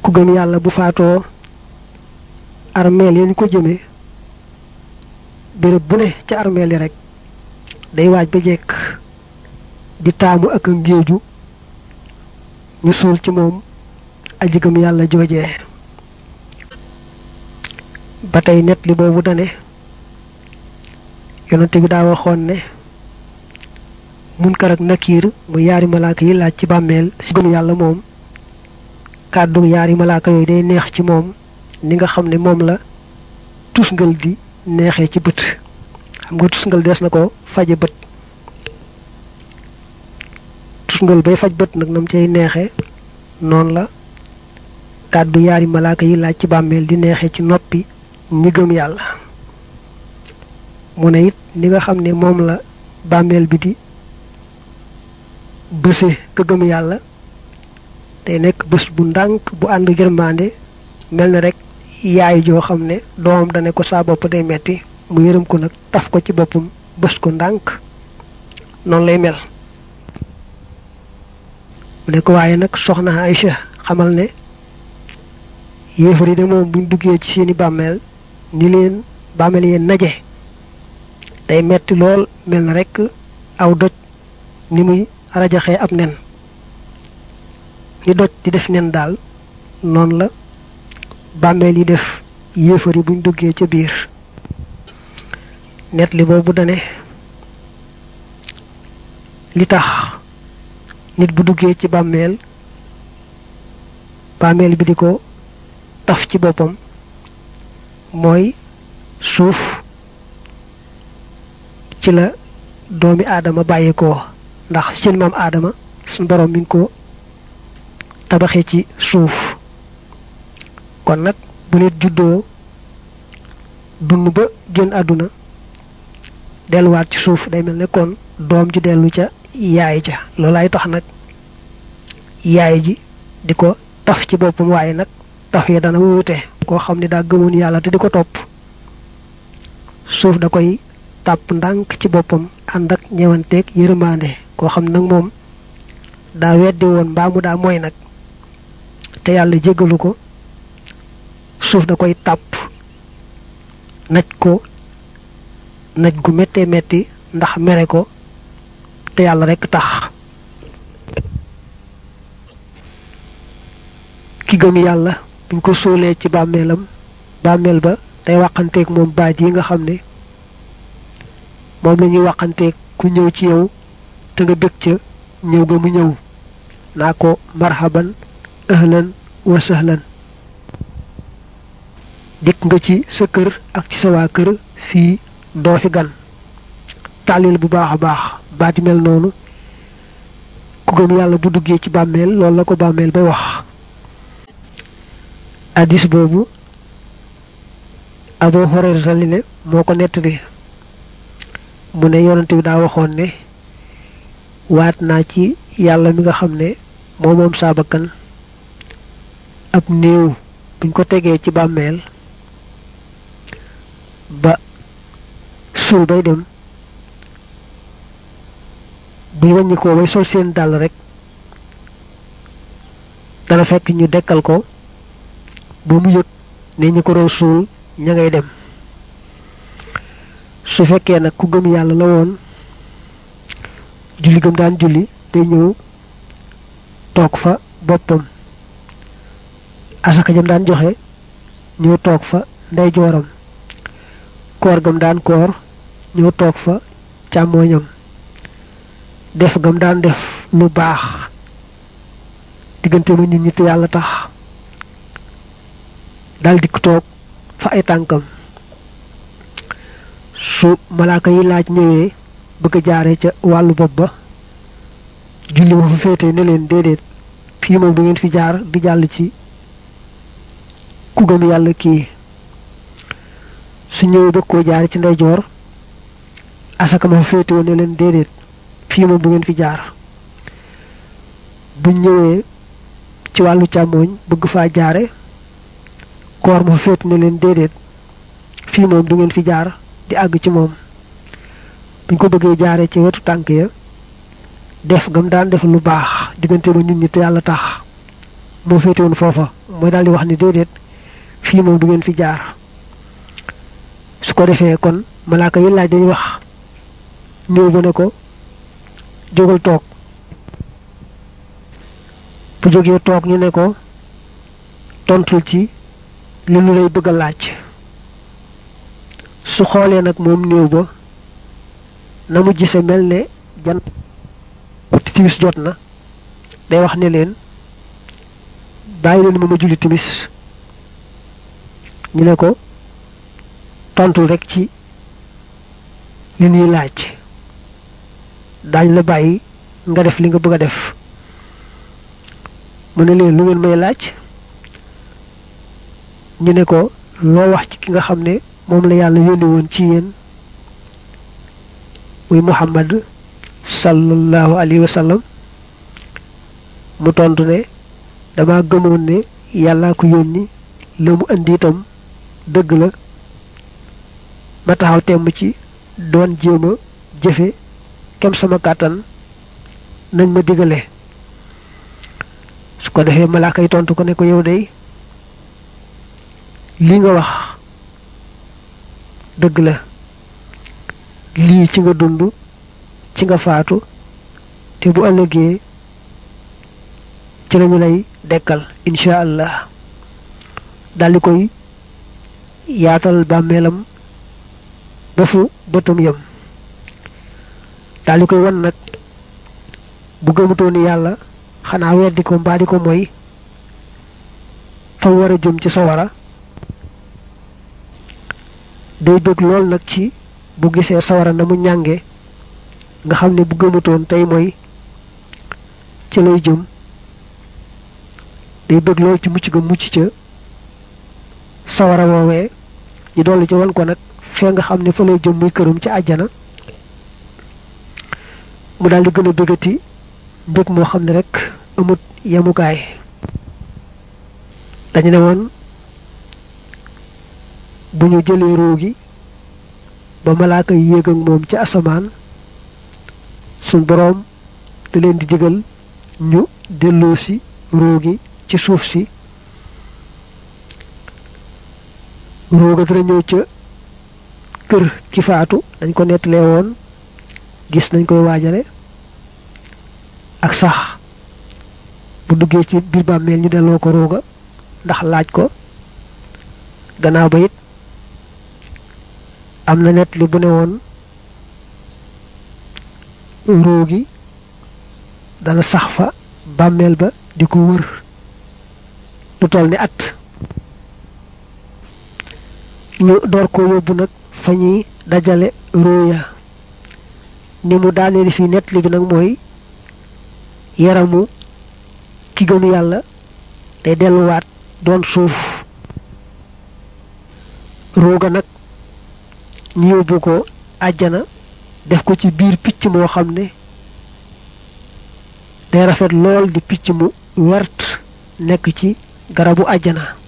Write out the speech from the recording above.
ku gëm yàlla bu faatoo armeel yi ñu ko jëme béréb bu ne ca armeel yi rek day waaj ba jekk di taamu ak a ngéeju ñu suul ci moom aji gëm yàlla joojee ba tey net li boobu dane yonante bi daa waxoon ne munkar ak nakiir mu yaari malaaka yi laaj ci bàmmeel si gëm yàlla moom kàddu yaari malaaka yooyu day neex ci moom ni nga xam ne moom la tusngal di neexee ci bët xam nga tusngal des na ko faje bët tusngal bay faj bët nag nam cay neexe noonu la kàddu yaari malaaka yi laaj ci bàmmeel di neexee ci noppi ñi gëm yàlla mu ne it ni nga xam ne moom la bàmmeel bi di bëse ka gëm yàlla day nekk bés bu ndànk bu ànd yërmande mel na rek yaay joo xam ne doomam dane ko saa bopp day metti mu yërëm ko nag taf ko ci boppam bés ko ndànk noonu lay mel mu ne ko waaye nag soxna Aïcha xamal ne yéefar yi de moom buñ duggee ci seeni bàmmeel ni leen bàmmeel yeen naje day metti lool mel na rek aw doj ni muy rajaxee ab nen ni doj di def nen daal noonu la bàmmeel yi def yéefar yi buñ duggee ca biir net li boobu dane li tax nit bu duggee ci bàmmeel bàmmeel bi di ko taf ci boppam mooy suuf ci la doomi aadama bàyyeekoo ndax seen maam aadama suñ borom mi ngi ko tabaxee ci suuf kon nag bu nit juddoo dund ba génn àdduna delluwaat ci suuf day mel ne kon doom ji dellu ca yaay ja loolaay tax nag yaay ji di ko taf ci boppam waaye nag taf ya dana wuute koo xam ne daa gëmoon yàlla te di ko topp suuf da koy tàpp ndànk ci boppam ànd ak ñewanteeg yërmande koo xam nag moom daa weddi woon mbaa mu daa mooy nag te yàlla jéggalu ko suuf da koy tàpp naj ko naj gu méttee metti ndax mere ko te yàlla rekk tax ki gëm yàlla buñ ko suulee ci bàmmeelam bàmmeel ba day waxanteeg moom baat yi nga xam ne moom la ñuy waxanteeg ku ñëw ci yow te nga bëgg ca ñëw nga mu ñëw naa ko marhaban ahlan wa sahlan dikk nga ci sa kër ak ci sa waa kër fii doo fi gan tàllil bu baax a baax baati mel noonu ku gëm yàlla bu duggee ci bàmmeel loolu la ko bàmmeel bay wax addis boobu Abu Hurayra li ne moo ko nettali mu ne yonante bi daa waxoon ne waat naa ci yàlla mi nga xam ne moo moom saa bakkan ab néew buñ ko tegee ci bàmmeel ba suul bay dem buñ wàññi ko bay sol seen dàll rek dana fekk ñu dekkal ko ba mu yëg ne ñi ko doon suul ña ngay dem su fekkee nag ku gëm yàlla la woon julli gëm daan julli day ñëw toog fa boppam asaka jëm daan joxe ñëw toog fa ndey jooram koor gam daan koor ñëw toog fa càmmooñam def gam daan def lu baax diggante ma nit ñi te yàlla tax dal dikk toog fa ay tànkam su malaaka yi laaj ñëwee bëgg a jaare ca wàllu bopp ba julli ma fa féete ne leen déedéet fii moom du ngeen fi jaar di jàll ci ku gëm yàlla kii su ñëwee bëgg koo jaare ci ndeyjoor asaka ma fa féete woon ne leen déedéet fii moom du ngeen fi jaar buñ ñëwee ci wàllu càmmooñ bëgg faa jaare koor ma fa féete ne leen déedéet fii moom du ngeen fi jaar di àgg ci moom buñ ko bëggee jaaree ci wetu tànk ya def gam daan def lu baax diggante ba nit ñi te yàlla tax moo féete woon foofa mooy daal di wax ni déedéet fii moom du ngeen fi jaar su ko defee kon malaaka yi laaj dañuy wax néew ba ne ko jógal toog bu jógee toog ñu ne ko tontul ci li nu lay bëgg a laaj su xoolee nag moom néew ba na mu gise mel ne jant timis jot na day wax ne leen bàyyi leen ma ma julli timis ñu ne ko tontul rek ci li ñuy laaj daañ la bàyyi nga def li nga bëgg a def mu ne leen lu ngeen may laaj ñu ne ko loo wax ci ki nga xam ne moom la yàlla yónni woon ci yéen muy muhammad sallallahu alayhi wa sallam mu tontu ne dama gëmoon ne yàllaa ko yónni la mu indi itam dëgg la ma taxaw temm ci doon jéem a jëfe kem sama kàttan nañ ma digale su ko defee malaaka yi tontu ko ne ko yow day li nga wax dëgg la lii ci nga dund ci nga faatu te bu ëllëgee ci lañu lay dekkal incha allah daldi koy yaatal bàmmeelam ba fu bëtam yam daldi koy wan nag bu gëmutoo ni yàlla xanaa weddi ko mbaa di ko mooy fa war a jëm ci sawara day bëgg lool nag ci bu gisee sawara na mu ñànge nga xam ne bu gëmutoon tey mooy ci lay jëm day bëgg lool ci mucc ga mucc ca sawara woowee ñu dolli ci wan ko nag fee nga xam ne fa lay jëm muy këram ci àjjana mu daal di gën a bëggati mbëg moo xam ne rek amut yemukaay dañu ne woon bu ñu jëlee ruu gi ba malaaka yi yéeg ak moom ci asamaan suñ boroom da leen di digal ñu delloo si ruu gi ci suuf si ruu ga dana ñëw ca kër ki faatu dañ ko nettalee woon gis nañ koy waajale ak sax bu duggee ci biir bàmmeel ñu delloo ko ruuga ndax laaj ko gannaaw ba it am na nett li bu ne woon ruu gi dana sax fa bàmmeel ba di ko wër lu toll ni at ñu door ko yóbbu nag fa ñuy dajale ruu ya ni mu daaneel fii nett li bi nag mooy yaramu ki gëm yàlla day delluwaat doon suuf ruuga nag ñu yóbbu ko àjjana def ko ci biir picc moo xam ne day rafet lool di picc mu wert nekk ci garabu àjjana